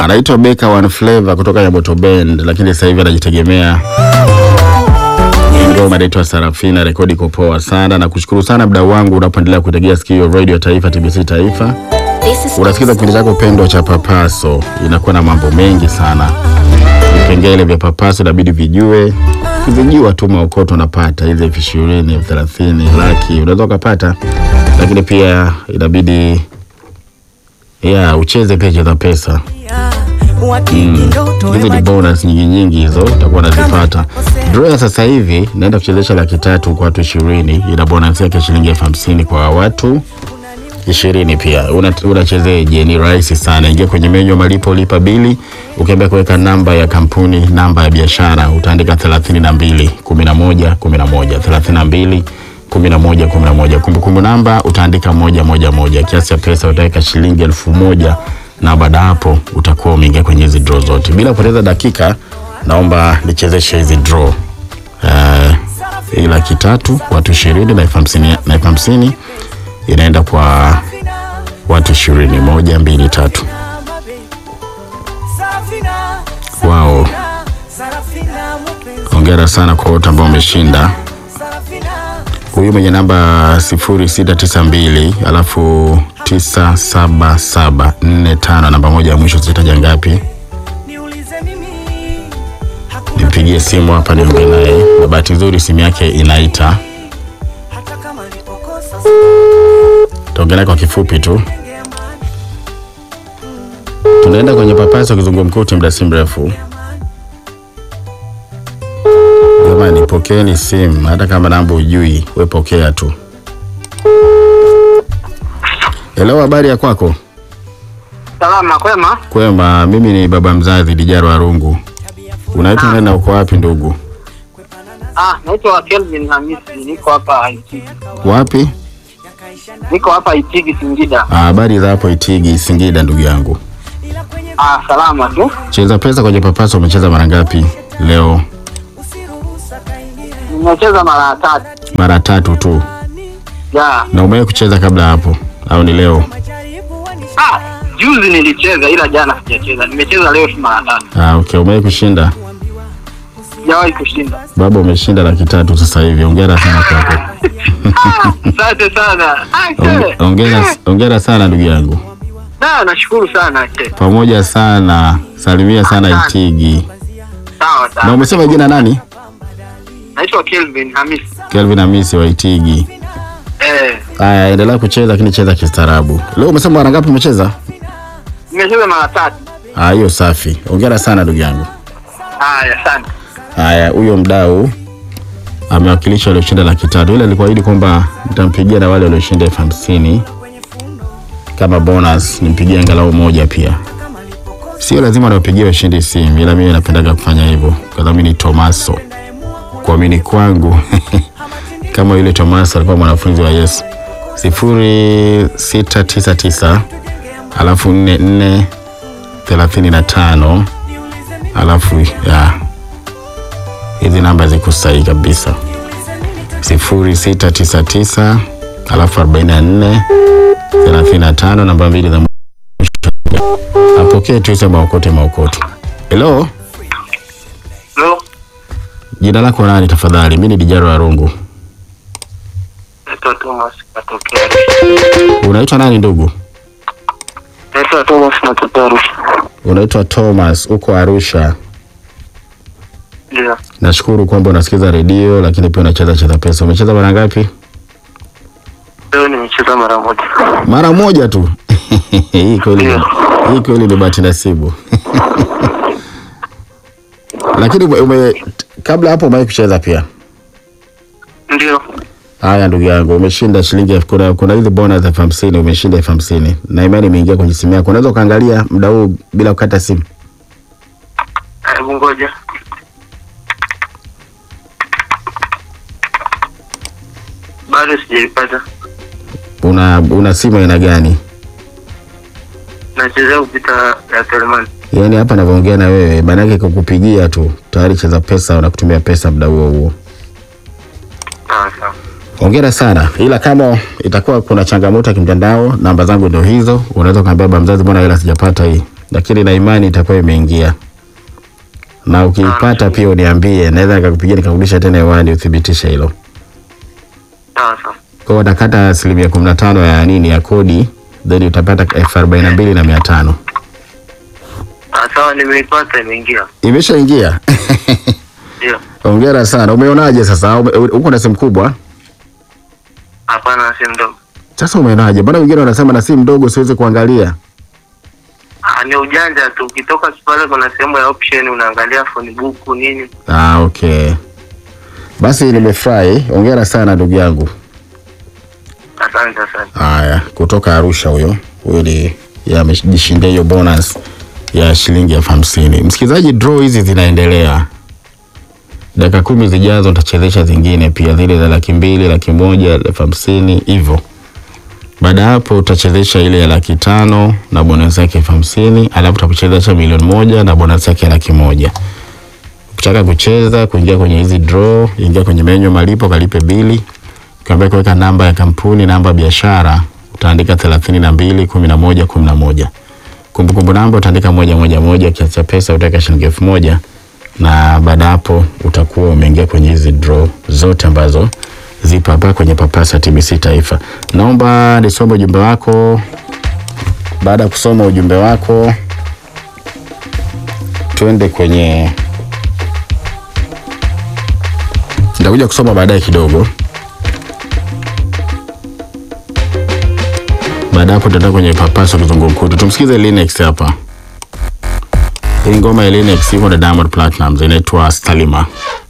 anaitwa Beka One Flavor kutoka Yamoto Band, lakini sasa hivi anajitegemea. Hii ngoma inaitwa Sarafina, rekodi iko poa sana. Na kushukuru sana mdau wangu unapoendelea kutegea sikio Radio Taifa, TBC Taifa. Unasikiza kipindi chako pendwa cha Papaso, inakuwa na mambo mengi sana. Vipengele vya Papaso inabidi vijue, ukivijua tu maokoto unapata hizi elfu ishirini elfu thelathini laki unaweza ukapata, lakini pia inabidi ya ucheze pia cheza pesa hizi ni bonus nyingi nyingi hizo utakuwa unazipata. Draw ya sasa hivi naenda kuchezesha laki tatu kwa watu ishirini, ina bonus yake shilingi elfu hamsini kwa watu ishirini pia. Una- Unachezeje? Ni rahisi sana, ingia kwenye menyu ya malipo, lipa bili, ukiambia kuweka namba ya kampuni, namba ya biashara, utaandika thelathini na mbili kumi na moja kumi na moja thelathini na mbili kumi na moja kumi na moja Kumbukumbu namba utaandika moja moja moja. Kiasi cha pesa utaweka shilingi elfu moja na baada hapo utakuwa umeingia kwenye hizi draw zote. Bila kupoteza dakika, naomba nichezeshe hizi draw uh, hii laki tatu watu ishirini na elfu hamsini na elfu hamsini inaenda kwa watu ishirini moja mbili tatu wao hongera sana kwa wote ambao wameshinda huyu mwenye namba sifuri sita tisa mbili alafu tisa saba saba nne tano namba moja ya mwisho sitaja ngapi nimpigie simu hapa niongee naye na bahati nzuri simu yake inaita taongea naye kwa kifupi tu tunaenda kwenye papaso kizungumkuti muda si mrefu jamani pokeeni simu hata kama namba ujui we pokea tu Hello, habari ya kwako? Salama kwema. Kwema, mimi ni baba mzazi Dijaro Arungu. Unaitwa nani na uko wapi ndugu? Ah, naitwa Kelvin Hamisi, niko hapa Itigi. Wapi? Niko hapa Itigi Singida. Ah, Habari za hapo Itigi Singida ndugu yangu. Ah, salama tu. Cheza pesa kwenye papaso umecheza mara ngapi leo? Nimecheza mara tatu. Mara tatu tu. Ya. Na umewahi kucheza kabla hapo au ni leo? Ah, juzi nilicheza ila jana sijacheza. Nimecheza leo tu mara tatu. Ah, okay, umewahi kushinda? Sijawahi kushinda. Baba umeshinda laki tatu sasa hivi. Hongera sana kwako. Ah, asante sana. Ah, Honge- che. Hongera hongera sana ndugu yangu. Na nashukuru sana che. Pamoja sana. Salimia sana Itigi. Sawa Na sawa. umesema jina nani? Naitwa Kelvin Hamisi. Kelvin Hamisi wa Itigi. Eh, Haya, endelea kucheza lakini cheza kistaarabu. Leo umesema mara ngapi umecheza? nimecheza mara tatu. Ah, hiyo safi. Hongera sana ndugu yangu. Haya, asante. Haya, huyo mdau amewakilisha walioshinda laki tatu. Ile alikuahidi kwamba nitampigia na wale walioshinda elfu hamsini kama bonus, nimpigie angalau moja pia. Sio lazima niwapigie washindi simu, ila mimi napendaga kufanya hivyo kwa sababu mimi ni Tomaso. Kuamini kwangu kama yule Tomaso alikuwa mwanafunzi wa Yesu. sifuri sita tisa tisa alafu nne nne thelathini na tano alafu ya hizi namba ziko sahihi kabisa sifuri sita tisa tisa alafu arobaini na nne thelathini na tano namba mbili za mwisho. apokee tu hizo maokote maokoto helo Hello. jina lako nani tafadhali mi ni dijaro arungu Naitwa Thomas natokea. unaitwa nani ndugu Naitwa Thomas natokea Arusha. unaitwa thomas uko arusha Ndio. nashukuru kwamba unasikiza redio lakini pia unacheza cheza pesa umecheza mara ngapi Leo nimecheza mara moja. mara moja tu hii kweli Ndio. hii kweli ni bahati nasibu lakini ume, ume, kabla hapo umewahi kucheza pia Ndio. haya ndugu yangu umeshinda shilingi elfu kuna, kuna hizi bonus elfu hamsini umeshinda elfu hamsini na imani imeingia kwenye simu yako unaweza ukaangalia muda huu bila kukata simu Hebu ngoja. Bado sijaipata. una una simu aina gani Nachezea kupita ya Telemani. yaani hapa navyoongea na wewe maanake kukupigia tu tayari cheza pesa unakutumia pesa muda huo huo Sawa sawa. Hongera sana, ila kama itakuwa kuna changamoto ya kimtandao, namba zangu ndio hizo. Unaweza ukaambia baba mzazi, mbona hela sijapata hii, lakini na imani itakuwa imeingia, na ukiipata pia uniambie, naweza nikakupigia nikarudisha tena hewani uthibitishe hilo. Sawa sawa. Kwa hiyo utakata asilimia kumi na tano ya nini ya kodi, then utapata elfu arobaini na mbili na mia tano. Ah, sawa nimeipata imeingia. Imeshaingia. Ndio. Hongera sana. Umeonaje sasa? Ume- Uko na simu kubwa? Hapana si mdogo. Sasa umeonaje? Mbona wengine wanasema na simu ndogo siwezi kuangalia? Ah, ni ujanja tu. Ukitoka pale kuna sehemu ya option unaangalia phone book nini. Ah, okay. Basi nimefurahi. Hongera sana ndugu yangu. Asante asante. Haya, kutoka Arusha huyo. Huyo ni yeye amejishindia hiyo bonus ya shilingi elfu hamsini. Msikilizaji, draw hizi zinaendelea. Dakika kumi zijazo utachezesha zingine pia zile za laki mbili, laki moja, elfu hamsini hivyo. Baada ya hapo utachezesha ile ya laki tano na bonus yake elfu hamsini alafu utachezesha milioni moja na bonus yake ya laki moja. Ukitaka kucheza kuingia kwenye hizi draw, ingia kwenye menyu malipo, kalipe bili ukiambia kuweka namba ya kampuni, namba ya biashara, utaandika thelathini na mbili kumi na moja kumi na moja. Kumbukumbu namba utaandika moja moja moja, kiasi cha pesa utaweka shilingi elfu moja na baada ya hapo utakuwa umeingia kwenye hizi draw zote ambazo zipo hapa kwenye Papasa TBC Taifa. Naomba nisome ujumbe wako. Baada ya kusoma ujumbe wako, tuende kwenye, nitakuja kusoma baadaye kidogo. Baada hapo tutaenda kwenye papasa kizungumkuti. Tumsikize Linux hapa. Hii ngoma ya Linux iko na Diamond Platnumz inaitwa Stalima.